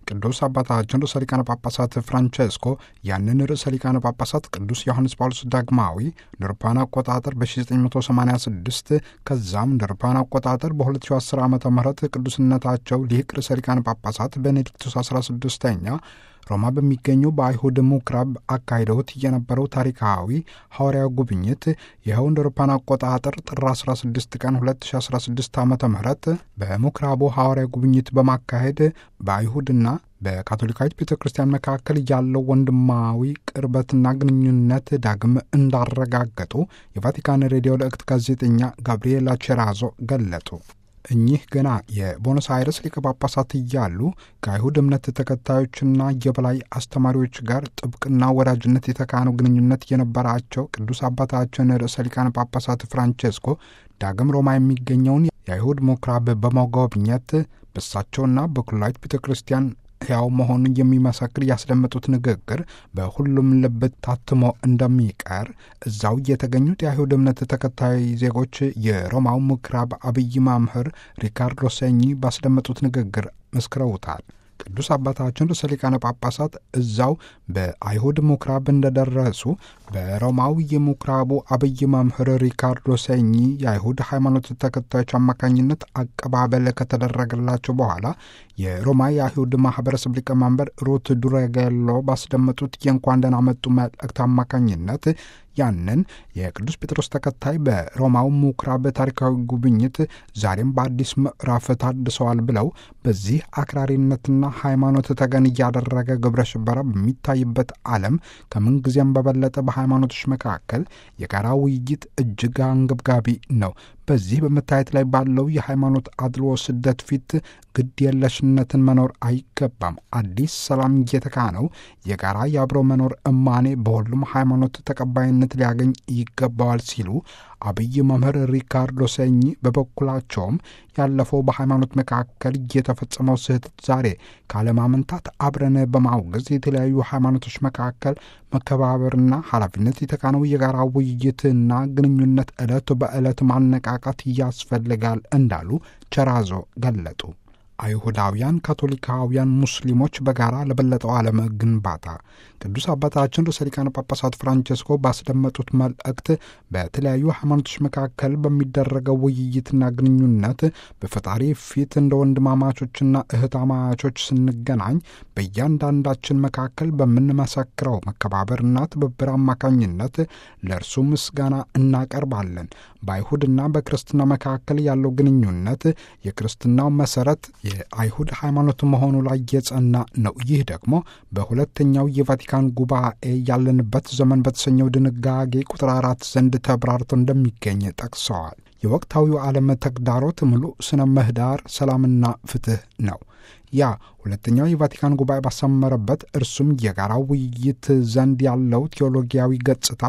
ቅዱስ አባታችን ርዕሰ ሊቃነ ጳጳሳት ፍራንቼስኮ ያንን ርዕሰ ሊቃነ ጳጳሳት ቅዱስ ዮሐንስ ጳውሎስ ዳግማዊ ንርፓን አቆጣጠር በ1986 ከዛም ንርፓን አቆጣጠር በ2010 ዓ ም ቅዱስነታቸው ሊቅ ርዕሰ ሊቃነ ጳጳሳት ቤኔዲክቱስ 16ኛ ሮማ በሚገኘው በአይሁድ ምኩራብ አካሂደውት የነበረው ታሪካዊ ሐዋርያዊ ጉብኝት ይኸው እንደ አውሮፓውያን አቆጣጠር ጥር 16 ቀን 2016 ዓ ም በምኩራቡ ሐዋርያዊ ጉብኝት በማካሄድ በአይሁድና በካቶሊካዊት ቤተ ክርስቲያን መካከል ያለው ወንድማዊ ቅርበትና ግንኙነት ዳግም እንዳረጋገጡ የቫቲካን ሬዲዮ ልዕክት ጋዜጠኛ ጋብሪኤላ ቼራዞ ገለጡ። እኚህ ገና የቦኖስ አይረስ ሊቀ ጳጳሳት እያሉ ከአይሁድ እምነት ተከታዮችና የበላይ አስተማሪዎች ጋር ጥብቅና ወዳጅነት የተካነው ግንኙነት የነበራቸው ቅዱስ አባታችን ርዕሰ ሊቃነ ጳጳሳት ፍራንቼስኮ ዳግም ሮማ የሚገኘውን የአይሁድ ምኩራብ በመጎብኘት በሳቸውና በኩላዊት ቤተ ክርስቲያን ሕያው መሆኑን የሚመሰክር ያስደመጡት ንግግር በሁሉም ልብ ታትሞ እንደሚቀር እዛው የተገኙት የአይሁድ እምነት ተከታይ ዜጎች የሮማው ምኩራብ አብይ መምህር ሪካርዶ ሴኚ ባስደመጡት ንግግር መስክረውታል። ቅዱስ አባታችን ርዕሰ ሊቃነ ጳጳሳት እዛው በአይሁድ ምኩራብ እንደደረሱ በሮማዊ የምኩራቡ አብይ መምህር ሪካርዶ ሴኚ የአይሁድ ሃይማኖት ተከታዮች አማካኝነት አቀባበል ከተደረገላቸው በኋላ የሮማ የአይሁድ ማህበረሰብ ሊቀመንበር ሩት ዱረጌሎ ባስደመጡት የእንኳን ደህና መጡ መልእክት አማካኝነት ያንን የቅዱስ ጴጥሮስ ተከታይ በሮማው ምኩራብ ታሪካዊ ጉብኝት ዛሬም በአዲስ ምዕራፍ ታድሰዋል ብለው በዚህ አክራሪነትና ሃይማኖት ተገን እያደረገ ግብረ ሽበራ በሚታይበት ዓለም ከምንጊዜም በበለጠ በሃይማኖቶች መካከል የጋራ ውይይት እጅግ አንገብጋቢ ነው። በዚህ በመታየት ላይ ባለው የሃይማኖት አድሎ ስደት ፊት ግድ የለሽነትን መኖር አይገባም። አዲስ ሰላም እየተካነው የጋራ የአብሮ መኖር እማኔ በሁሉም ሃይማኖት ተቀባይነት ሊያገኝ ይገባዋል ሲሉ አብይ መምህር ሪካርዶ ሴኚ በበኩላቸውም ያለፈው በሃይማኖት መካከል የተፈጸመው ስህተት ዛሬ ካለማመንታት አብረን በማውገዝ የተለያዩ ሃይማኖቶች መካከል መከባበርና ኃላፊነት የተካነው የጋራ ውይይትና ግንኙነት ዕለት በዕለት ማነቃቃት ያስፈልጋል እንዳሉ ቸራዞ ገለጡ። አይሁዳውያን፣ ካቶሊካውያን፣ ሙስሊሞች በጋራ ለበለጠው ዓለም ግንባታ ቅዱስ አባታችን ርዕሰ ሊቃነ ጳጳሳት ፍራንቼስኮ ባስደመጡት መልእክት በተለያዩ ሃይማኖቶች መካከል በሚደረገው ውይይትና ግንኙነት በፈጣሪ ፊት እንደ ወንድማማቾችና እህታማቾች ስንገናኝ በእያንዳንዳችን መካከል በምንመሰክረው መከባበርና ትብብር አማካኝነት ለእርሱ ምስጋና እናቀርባለን። በአይሁድና በክርስትና መካከል ያለው ግንኙነት የክርስትናው መሰረት የአይሁድ ሃይማኖት መሆኑ ላይ የጸና ነው። ይህ ደግሞ በሁለተኛው የቫቲካን ጉባኤ ያለንበት ዘመን በተሰኘው ድንጋጌ ቁጥር አራት ዘንድ ተብራርቶ እንደሚገኝ ጠቅሰዋል። የወቅታዊው ዓለም ተግዳሮት ሙሉ ስነ ምህዳር ሰላምና ፍትህ ነው። ያ ሁለተኛው የቫቲካን ጉባኤ ባሰመረበት እርሱም የጋራ ውይይት ዘንድ ያለው ቴዎሎጊያዊ ገጽታ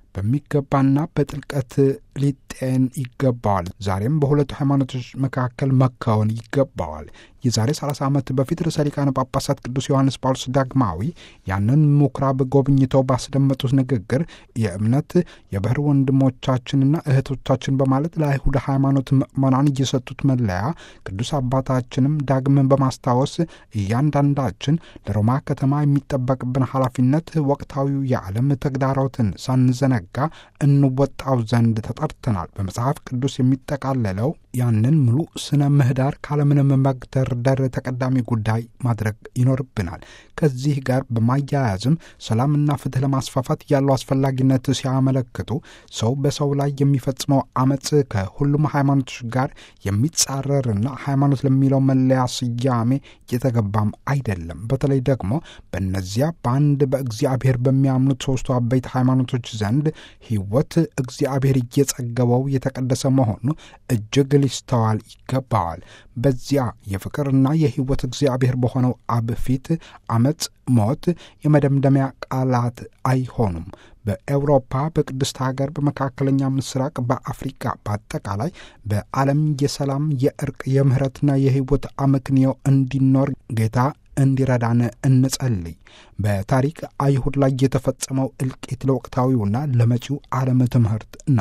በሚገባና በጥልቀት ሊጤን ይገባዋል። ዛሬም በሁለቱ ሃይማኖቶች መካከል መካወን ይገባዋል። የዛሬ 30 ዓመት በፊት ርዕሰ ሊቃነ ጳጳሳት ቅዱስ ዮሐንስ ጳውሎስ ዳግማዊ ያንን ምኩራብ ጎብኝተው ባስደመጡት ንግግር የእምነት የባህር ወንድሞቻችንና እህቶቻችን በማለት ለአይሁድ ሃይማኖት ምዕመናን እየሰጡት መለያ ቅዱስ አባታችንም ዳግምን በማስታወስ እያንዳንዳችን ለሮማ ከተማ የሚጠበቅብን ኃላፊነት ወቅታዊው የዓለም ተግዳሮትን ሳንዘነጋ እንወጣው ዘንድ ተጠርተናል። በመጽሐፍ ቅዱስ የሚጠቃለለው ያንን ሙሉ ስነ ምህዳር ካለምንም መግደርደር ተቀዳሚ ጉዳይ ማድረግ ይኖርብናል። ከዚህ ጋር በማያያዝም ሰላምና ፍትህ ለማስፋፋት ያለው አስፈላጊነት ሲያመለክቱ ሰው በሰው ላይ የሚፈጽመው አመፅ ከሁሉም ሃይማኖቶች ጋር የሚጻረርና ሃይማኖት ለሚለው መለያ ስያሜ የተገባም አይደለም። በተለይ ደግሞ በእነዚያ በአንድ በእግዚአብሔር በሚያምኑት ሶስቱ አበይት ሃይማኖቶች ዘንድ ሕይወት እግዚአብሔር እየጸገበው የተቀደሰ መሆኑ እጅግ ሊስተዋል ይገባዋል። በዚያ የፍቅርና የሕይወት እግዚአብሔር በሆነው አብ ፊት አመፅ፣ ሞት የመደምደሚያ ቃላት አይሆኑም። በኤውሮፓ፣ በቅድስት ሀገር፣ በመካከለኛ ምስራቅ፣ በአፍሪካ፣ በአጠቃላይ በዓለም የሰላም የእርቅ የምህረትና የሕይወት አመክንዮ እንዲኖር ጌታ እንዲረዳን እንጸልይ። በታሪክ አይሁድ ላይ የተፈጸመው እልቂት ለወቅታዊውና ለመጪው ዓለም ትምህርት ነው።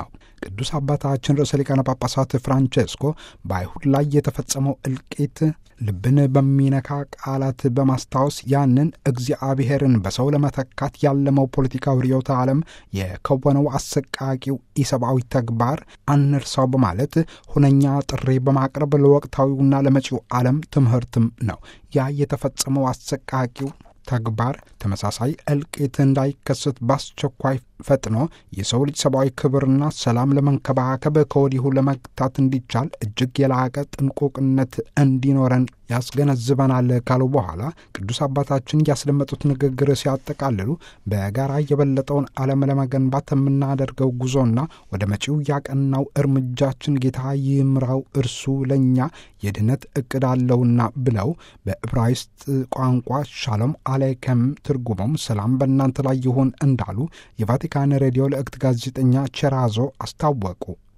ቅዱስ አባታችን ርዕሰ ሊቃነ ጳጳሳት ፍራንቼስኮ በአይሁድ ላይ የተፈጸመው እልቂት ልብን በሚነካ ቃላት በማስታወስ ያንን እግዚአብሔርን በሰው ለመተካት ያለመው ፖለቲካዊ ርዕዮተ ዓለም የከወነው አሰቃቂው ኢሰብአዊ ተግባር አንርሳው በማለት ሁነኛ ጥሪ በማቅረብ ለወቅታዊውና ለመጪው ዓለም ትምህርትም ነው። ያ የተፈጸመው አሰቃቂው ተግባር ተመሳሳይ እልቂት እንዳይከሰት በአስቸኳይ ፈጥኖ የሰው ልጅ ሰብአዊ ክብርና ሰላም ለመንከባከብ ከወዲሁ ለመግታት እንዲቻል እጅግ የላቀ ጥንቁቅነት እንዲኖረን ያስገነዝበናል ካሉ በኋላ ቅዱስ አባታችን ያስደመጡት ንግግር ሲያጠቃልሉ በጋራ የበለጠውን ዓለም ለመገንባት የምናደርገው ጉዞና ወደ መጪው ያቀናው እርምጃችን ጌታ ይምራው፣ እርሱ ለእኛ የድነት እቅድ አለውና ብለው በዕብራይስጥ ቋንቋ ሻሎም አሌይከም ትርጉሞም ሰላም በእናንተ ላይ ይሁን እንዳሉ የቫቲካን ሬዲዮ ለእክት ጋዜጠኛ ቼራዞ አስታወቁ።